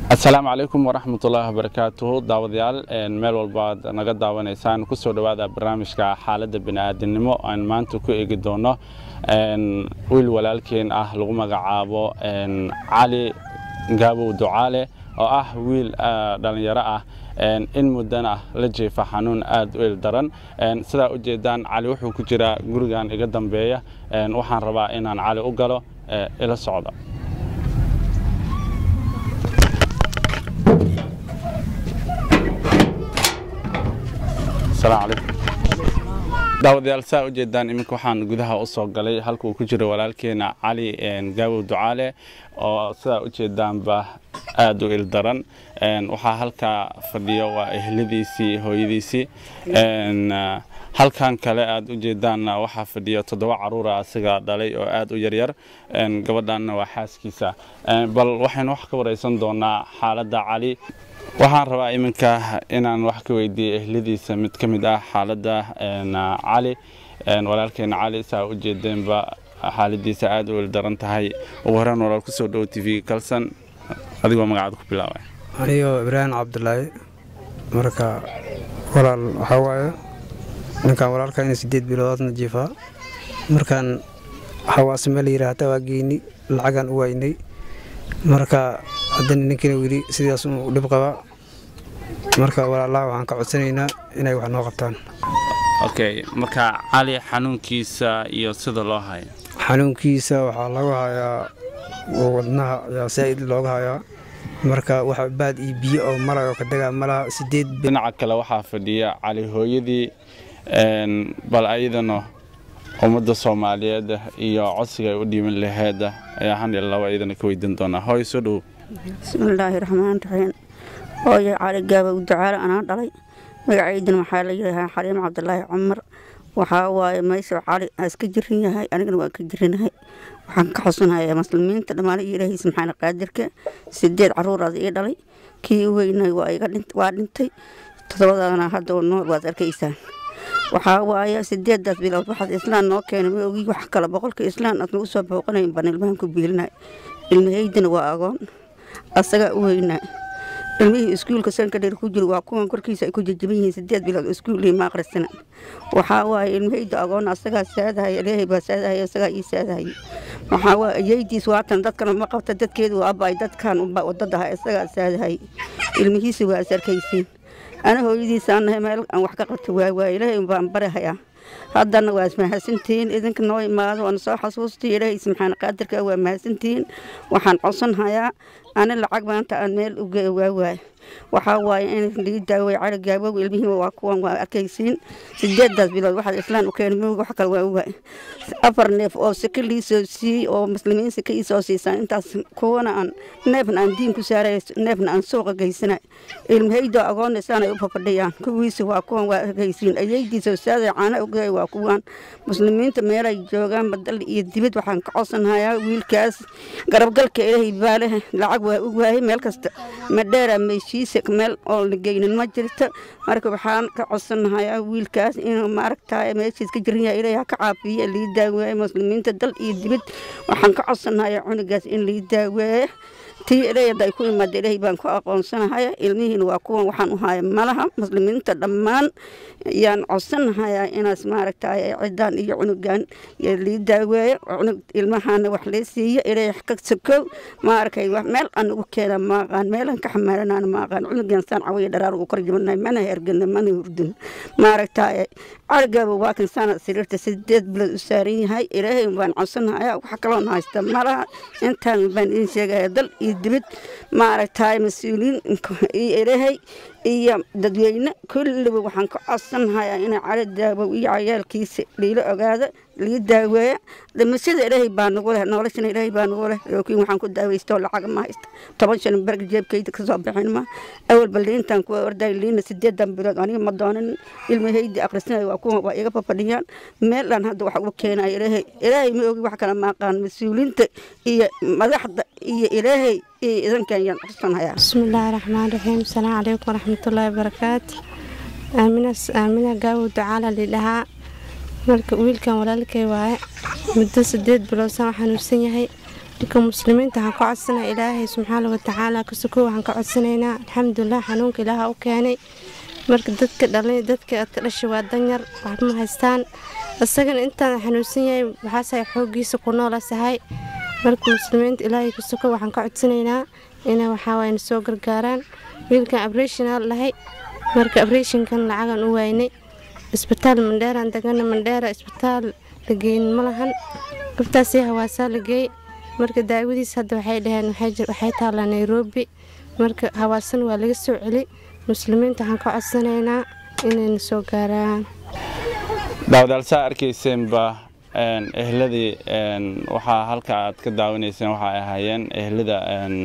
asalaamu calaykum waraxmatullaahi wabarakaatuhu daawadayaal meel walba aad naga daawanaysaan kusoo dhowaada barnaamijka xaaladda bini'aadinimo aan maanta ku eegi doono wiil walaalkeen ah lagu magacaabo cali gaabow ducaale oo ah wiil dhallinyaro ah in muddana la jeefa xanuun aad u il daran sidaa u jeedaan cali wuxuu ku jiraa gurigan iga dambeeya waxaan rabaa inaan cali u galo ila socda daawadayaal saa u jeedaan iminka waxaan gudaha u soo galay halka uu ku jiro walaalkeena cali gaabow ducaale oo sidaa u jeedaanba aad u ildaran waxaa halkaa fadhiyo waa ehladiisii hooyadiisii halkan kale aad u jeedaanna waxaa fadhiyo toddoba caruura asiga dhalay oo aad u yaryar gabadhanna waa xaaskiisa bal waxaynu wax ka wareysan doonaa xaaladda cali waxaan rabaa iminka inaan wax ka weydiiyo ehladiisa mid ka mid ah xaaladda cali walaalkeena cali saa u jeedeenba xaaladiisa aad u ildaran tahay ugu horeen walaal kusoo dhowo t v kalsan adigoo magacaada ku bilaabay anigoo ibraahim cabdulaahi marka walaal waxaa waaye ninkan walaalka ina sideed biloodna jiifaa markaan xawaase meel yidhaahda waa geyni lacagaan u waynay marka haddana ninkiina weli sidaas u dhib qabaa marka walaalaha waxaan ka codsanaynaa inay wax noo qabtaan okay marka cali xanuunkiisa iyo sida loo hayo xanuunkiisa waxaa lagu hayaa wadnaha ayaa saa'id looga hayaa marka wax baad iyo biyo oo malaga ka dagaa malaha sideed dhinaca kale waxaa fadhiya cali hooyadii bal ayadana ummadda soomaaliyeed iyo codsiga ay u dhiiban laheed ayaa han laba iyadana ka weydiin doonaa hooy soo dhow bismillaahi raxmaan raxiim hooyo cali gaabow ducaale anaa dhalay magacaydana waxaa la yidhaahaa xaliim cabdulaahi cumar waxaa waaye maysow cali aa iska jirin yahay anigana waan ka jirinahay waxaan ka xusanayaa muslimiinta dhammaan iyo ilaahay subxaana qaadirka sideed caruuraad ii dhalay kii u weynay waa dhintay todobadana hadda nool waad arkaysaan waxaa waaye sideedaas bilood waxaad islaan noo keenay ma ogi wax kale boqolka islaan aad nagu soo booqanayn baan ilmahan ku biilinay ilmahaydina waa agoon asagaa u weynaa ilmihii iskuulka sankadheer ku jiro waa kuwan korkiisa ay ku jajaban yihiin sideed bilood iskuulii ma aqrisana waxaa waaye ilmahayda agoon asagaa saadahaya ilaahay baa saadahaya asagaa ii saadahaya waxaa waaye ayaydiis waatan dadkana ma qabta dadkeedu waa abay dadkan wadadaha isagaa saadahaya ilmihiisa waa is arkaysiin ana hooyadiisaan nahay meel aan wax ka qabta waawaa ilaahay baan barahayaa haddana waa ismahadsantihiin idinka noo imaado waana soo xasuustay ilaahay subxaana qaadirka waa mahadsantihiin waxaan codsanhayaa ani lacag maanta aan meel u geeyo waawaay waxaa waaye in lii daaway cali gaabow ilmihiiba waa kuwan waa arkaysiin sideedaas bilood waxaad islaan u keenay mowga wax kale waa waay afar neef oo sika liisoo siiyey oo muslimiin sika iisoo siisaan intaas kuwana aan neefna aan diin ku saaray neefna aan suuqa geysanay ilmahaydo agoonna isaanay u fafadhiyaan kuwiisa waa kuwan waa arkaysiin ayaydiisoo saaday caana ugeey waa kuwan muslimiinta meelay joogaan badal iyo dibad waxaan ka codsanhayaa wiilkaas garabgalka ilaahay baalehe lacag waa u waayay meel kasta madheera meeshiisa meel oo la geynin ma jirto marka waxaan ka codsanahayaa wiilkaas inuu maaragtaay meeshiis ka jiran yahay ilaahay ha ka caafiyo lii daaweeye muslimiinta dal iyo dibad waxaan ka codsanahayaa cunugaas in lii daaweeye tii ilaahay ay ku imaada ilaahay baan ku aqoonsanahaya ilmihiina waa kuwan waxaan u haya malaha muslimiinta dhammaan yaan codsanahayaa inaas maaragtaay ciddaan iyo cunugan lii daaweeyo cunug ilmahana wax lee siiyo ilaahay ka sokow maarkay meel aan ugu keena maaqaan meelaan ka xamaalanaan maaqaan cunugan saan cawiya dharaar ugu kor jabanahay mana hergana mana hurdin maaragtaay carigaaba waa kan saana sariirta sideed bilood u saaran yahay ilaahay baan codsanahayaa wax kaloon haysta malaha intaan baan idin sheegaya dal iyo dibad maaragtaay mas-uuliyiin iyo ilaahay iyo dadweyne kulliba waxaan ka codsanahayaa inay cali daabow iyo cayaalkiisa liila ogaado lii daaweeya dhimashada ilaahay baa nagu leh noloshana ilaahay baa nagu leh laakiin waxaan ku daaweystoo lacag ma haysta toban shan berg jeebkayda kasoo bixin ma awalba liintan kuwa orday liina sideedan bilood aniga ma doonin ilmahaydi akhrisanaya waa kuwa waa iga fafadhiyaan meelaan hadda wax uga keenaya ilaahay ilaahay ma ogi wax kale ma aqaan mas-uuliinta iyo madaxda iyo ilaahay iyo idankan yaan codsanayaa bismillaahi raxmaan raxiim asalaamu calaykum waraxmatullaahi wabarakaatu aaminas aamina gaawow ducaala lidhahaa marka wiilkan walaalkay waaye muddo sideed bilood saan xanuunsan yahay ninka muslimiinta waxaan ka codsanaa ilaahay subxaana watacaala kasuko waxaan ka codsanaynaa alxamdulilah xanuunka ilaaha u keenay marka dadka dhalay dadka ka dhashay waa danyar waxba ma haystaan isagana intaan xanuunsan yahay waxaasahay xooggiisa ku noolasahay marka muslimiinta ilaahay kasuko waxaan ka codsanaynaa inay waxaawaay na soo gargaaraan wiilkan abreshinaa lahay marka abreshinkan lacagan u waynay isbitaal mandheeraan degana mandheera isbitaal la geynin ma lahan gabtaasii hawaasaa la geey marka daawadiis hadda waxay dhaheen waxay taallaa nairobi marka hawaasan waa laga soo celi muslimiinta waxaan ka codsanaynaa inayna soo gaaraan daawadaal saa arkayseenba ehladii waxaa halka aad ka daawanayseen waxay ahaayeen ehlada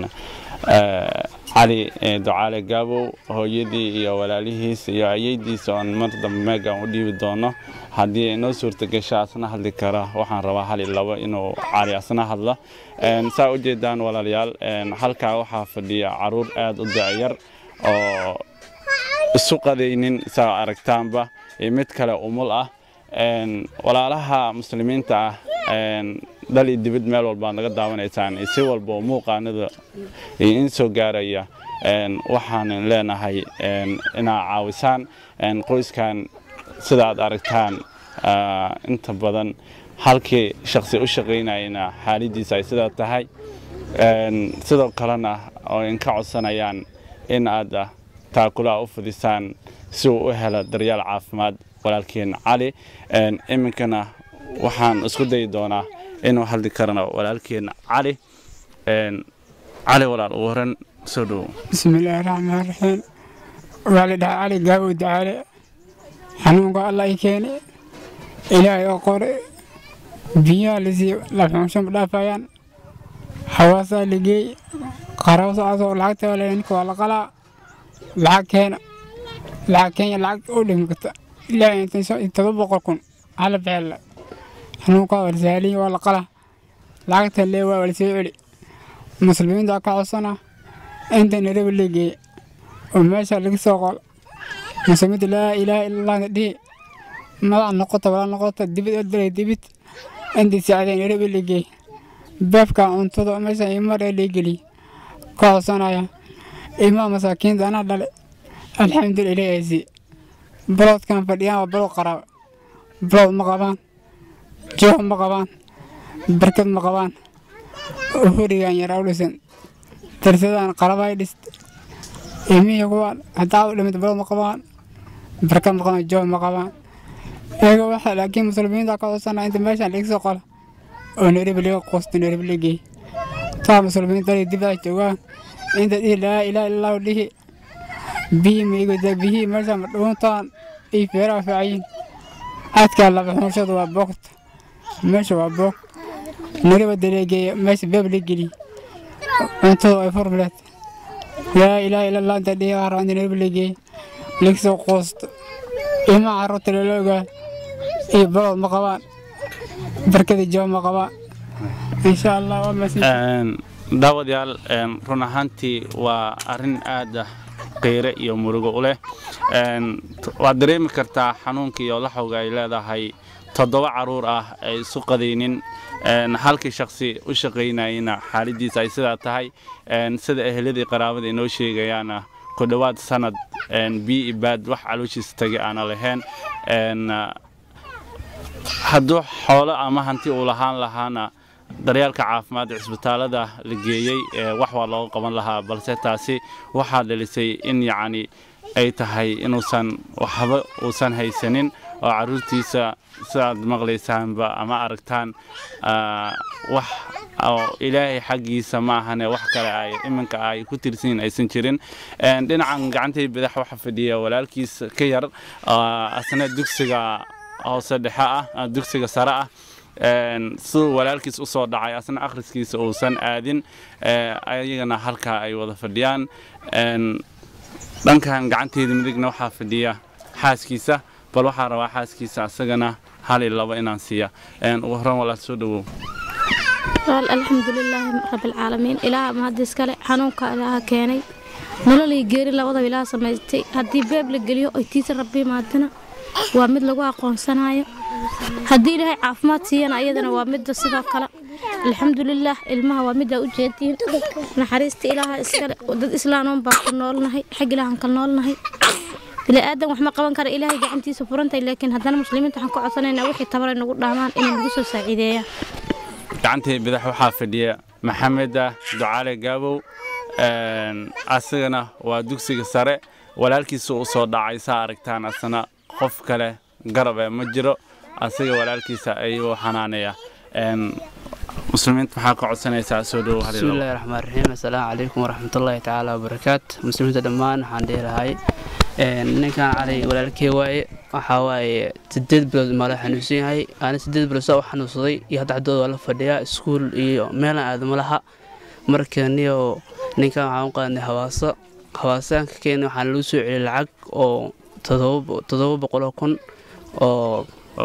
cali ducaale gaabow hooyadii iyo walaalihiis iyo ayeydiisa oon mar dambe meegan u dhiibi doono haddii inoo suurtagasho asna hadli kara waxaan rabaa hal iyo labo inuu cali asna hadlo saa u jeedaan walaalayaal halkaa waxaa fadhiya caruur aad u da'yar oo isu qadaynin saa aragtaanba iyo mid kale umul ah walaalaha muslimiinta ah dhal iyo dibid meel walbaad naga daawanaysaan si walba oo muuqaanada in soo gaaraya waxaan leenahay inaa caawisaan qoyskan sida aad aragtaan inta badan halkii shaqsi u shaqaynayana xaaladiisa ay sidaa tahay sidoo kalena oo inka codsanayaan in aad taakulaha u fidisaan si uu u helo daryeel caafimaad walaalkeen cali iminkana waxaan isku dayi doonaa inuu hadli karano walaalkeen cali cali walaal ugu horan soo dhowo bismillaahi raxmaan raxiim waxaa la dhahaa cali gaabow dacaale xanuunka alla i keene ilaahay oo qore biyaha lasii laxuunshan dhaafayaan hawaasaa lageey qarabsaasoo lacagta ninka waa la qalaa lacag keena lacag kenya lacag u dhimi karta ilaahay todoba boqol kun hala bixella xanuunkaa waa lasaaliya waa la qalaa lacagta lee waa lasoo celi muslimiinta ka codsana inta nairobi la geeye oo meesha laga soo qol muslimiinta laa ilaaha illallah dhihi madax noqota wala noqota dibid oo dilay dibid intii saacadee nairobi la geeye beefka cuntada meesha imar ee la geliye ka codsanaya ilmaha masaakiinta anaa dhale alxamdulillah ilaahay sii baloodkan fadhiyaan waa balood qaraaba balood ma qabaan jooh ma qabaan barkad ma qabaan hurigan yaraa u dhisan darsadaan qarabay dhist ilmihii kuwaan haddaa u dhimid balood ma qabaan barkad ma qabaan jooh ma qabaan iyaga waxa laakiin muslimiinta ka codsanaa inta meeshaan laga soo qola oo nairobi laga quusto nairobi la geey taa muslimiinta dibaa joogaan inta dhihi laa ilaaha illallah dhihi biyi maigada biyihii meesha ma dhuuntaan iyo feeraha faacayin aadkaa laba xunshadu waa boogta meesha waa boog nariba daleegeeya meesha beeb la geliy cuntada ay furbileed laa ilaaha illallah inta dhihi waa rabaa nariba la geey lagasoo quusto ilmaha carruurta lala ogaa iyo balood ma qabaan barkada joob ma qabaan insha allah waa masin daawadayaal run ahaantii waa arrin aada qiire iyo murugo u leh waad dareemi kartaa xanuunka iyo laxowga ay leedahay toddoba caruur ah ay isu qadaynin halkii shaksi u shaqaynayana xaaladiisa ay sidaa tahay sida eheladii qaraabada inoo sheegayaana ku dhowaad sanad biyo ibaad wax calooshiisa tagay aana lahayn hadduu xoolo ama hanti uu lahaan lahaana daryeelka caafimaad cisbitaalada la geeyey wax waa looga qaban lahaa balse taasi waxaa dhalisay in yacni ay tahay inuusan waxba uusan haysanin oo caruurtiisa sidaad maqlaysaanba ama aragtaan wax oo ilaahay xaggiisa ma ahane wax kale ay iminka ay ku tirsanyiin aysan jirin dhinacan gacantay badax waxa fadhiya walaalkiis ka yar asna dugsiga hoose dhexe ah dugsiga sare ah siduu walaalkiis usoo dhacay asna akhriskiisa uusan aadin ayagana halkaa ay wada fadhiyaan dhankan gacanteeda midigna waxaa fadhiya xaaskiisa bal waxaa rabaa xaaskiisa asagana hal iyo labo inaan siiya ugu horran walaal soo dhowow walaal alxamdulilaahi rabbilcaalamiin ilaaha mahadis kale xanuunka ilaaha keenay nololii geeri labadaba ilaaha samaystay haddii beeb la geliyo oy tiisa rabbi maadana waa mid lagu aqoonsanayo haddii ilaahay caafimaad siiyana ayadana waa midda sidoo kale alxamdulilaah ilmaha waa midaa u jeediin naxariista ilaaha iskale dad islaanoon baan ku noolnahay xag ilaahan kal noolnahay bini aadan wax ma qaban kara ilaahay gacantiisa furantahay laakiin haddana muslimiinta waxaan ku codsanaynaa wixii tabaray nagu dhaamaan inay nagu soo saaciideeyaan gacantii badax waxaa fadhiya maxameda ducaale gaabow asagana waa dugsiga sare walaalkiisa u soo dhacay saa aragtaan asana qof kale garabe ma jiro asaga walaalkiisa ayuu xanaanaya muslimiinta maxaa ka codsanaysaa soo dhowo bismillahi raxmaan raxiim assalaamu calaykum waraxmatullaahi tacaala wabarakaatu muslimiinta dhammaan waxaan dheerahay ninkan cali walaalkey waaye waxaa waaye sideed bilood maala xanuunsan yahay aana sideed bilood saa u xanuunsaday iyo hadda xaddooda waa la fadhiyaa iskuul iyo meelan aadama laha marka niyo ninkan waxaan u qaadnay hawaaso hawaasaanka keena waxaan lagu soo celiyay lacag oo todoba boqoloo kun oo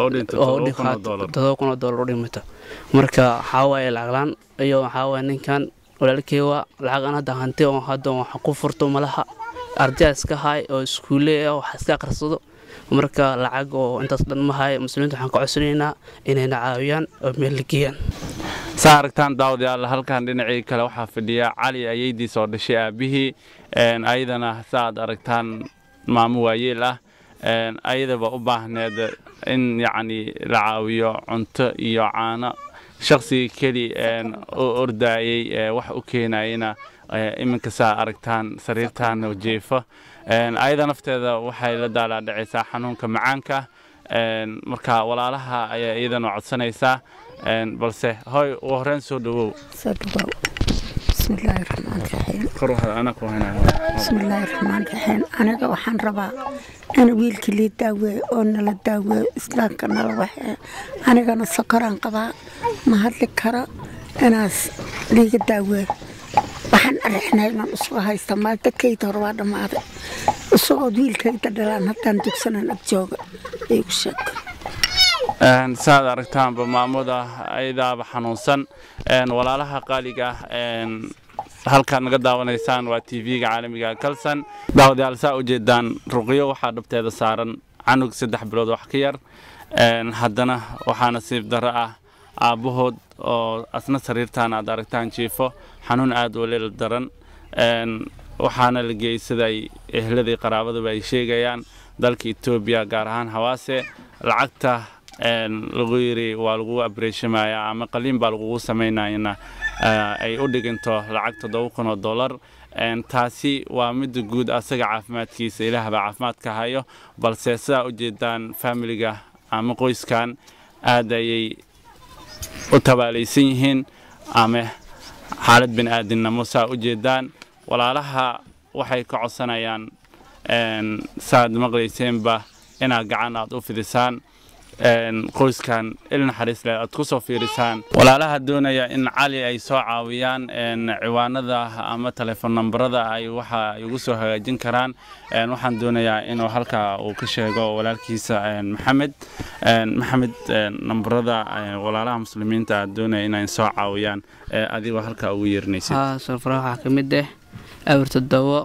todoba kun oo doolar u dhimata marka waxaa waaye lacaglaan iyo waxaa waaye ninkan walaalkey waa lacag aan hadda hanti oo hadda wax ku furto malaha ardayaa iska haay oo iskuulle ah wax iska akhrisado marka lacag oo intaas dhan ma haay muslimiinta waxaan ka codsanaynaa inayna caawiyaan oo meel la geeyaan saa aragtaan daawadayaal halkan dhinacii kale waxaa fadhiya cali ayeydiis oo dhashay aabihii ayadana saaad aragtaan maamo waayeel ah ayadaba u baahneed in yacni la caawiyo cunto iyo caano shakhsigii keli u ordaayey wax u keenayena iminka saa aragtaan sariirtaan jeefo ayada nafteeda waxay la daalaadhacaysaa xanuunka macaanka marka walaalaha ayaa iyadana codsanaysaa balse hoy ugu horreyn soo dhawow bismillaahi raxmaan raxiim bismillaahi raxmaan raxiim aniga waxaan rabaa in wiilkii lii daaweeyo oo nala daaweeyo islaamka nala waxee anigana sokoraan qabaa ma hadli karo inaas liiga daaweeyo waxaan arixnay inaan isugu haysta maal dadkayda hore waa dhammaaday isagood wiilkayda dhalaan haddaan dugsanan ag jooga igu sheeg saad aragtaanba maamuda ayadaaba xanuunsan walaalaha qaaliga halkaad naga daawanaysaan waa tv-ga caalamiga kalsan daawadayaal saa u jeedaan ruqyo waxaa dhabteeda saaran canug saddex bilood wax ka yar haddana waxaa nasiib darro ah aabbahood oo asna sariirtaan aad aragtaan jiifo xanuun aad u leel daran waxaana la geeyey sida ay ehladii qaraabaduba ay sheegayaan dalka etoobiya gaar ahaan hawaase lacagta lagu yiri waa lagu abreeshamayaa ama qaliin baa lagugu samaynayana ay u dhiganto lacag toddoba kun oo dollar taasi waa midda guud asaga caafimaadkiisa ilaahbaa caafimaadka hayo balse sidaa u jeedaan faamiliga ama qoyskan aad ayay u tabaalaysan yihiin ama xaalad bini aadinimo saa u jeedaan walaalaha waxay ka codsanayaan saaad maqlayseenba inaad gacan aad u fidisaan qoyskan il naxariis leh aad ku soo fiirisaan walaalaha doonaya in cali ay soo caawiyaan ciwaanada ama telefoon nambarada ay waxa ay ugu soo hagaajin karaan waxaan doonayaa inuu halkaa uu ka sheego walaalkiisa maxamed maxamed nambarada walaalaha muslimiinta aad doonaya inay soo caawiyaan adigoo halkaa ugu yeerinaysid safra waxaa ka mid ah awir toddobo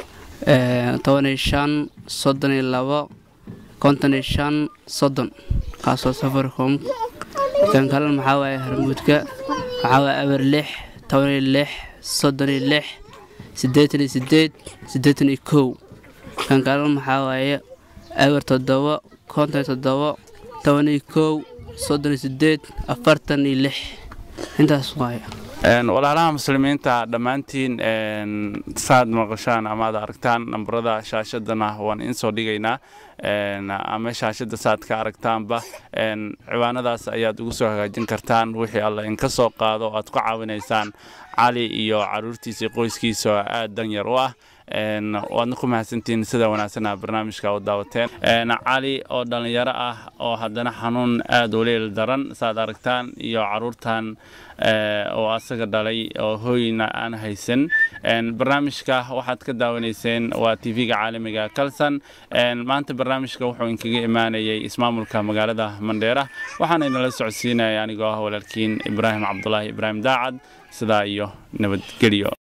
toban iyo shan soddon iyo labo konton iyo shan soddon kaasoo safaricom kan kalena maxaa waaye harmuudka waxaa waaye awir lix toban iyo lix soddon iyo lix siddeetan iyo siddeed siddeetan iyo kow kan kalena maxaa waaye awir toddobo konton iyo toddobo toban iyo kow soddon iyo siddeed afartan iyo lix intaas waaye walaalaha muslimiinta dhammaantiin saad maqashaan ama ad aragtaan nambarada shaashadana waan insoo dhigaynaa ama shaashada saad ka aragtaanba ciwaanadaas ayaad ugu soo hagaajin kartaan wixii alla inka soo qaado aad ku caawinaysaan cali iyo caruurtiisa qoyskiisa oo aad danyar u ah waadna ku mahadsantihiin sida wanaagsanaa barnaamijka u daawateen cali oo dhallinyaro ah oo haddana xanuun aad u leel daran saad aragtaan iyo caruurtan oo asaga dhalay oo hooyna aan haysan barnaamijka waxaad ka daawanayseen waa tv-ga caalamiga kalsan maanta barnaamijka wuxuu inkaga imaanayay ismaamulka magaalada mandheera waxaana idinla socodsiinaya anigoo ah walaalkiin ibraahim cabdulaahi ibraahim daacad sidaa iyo nabadgelyo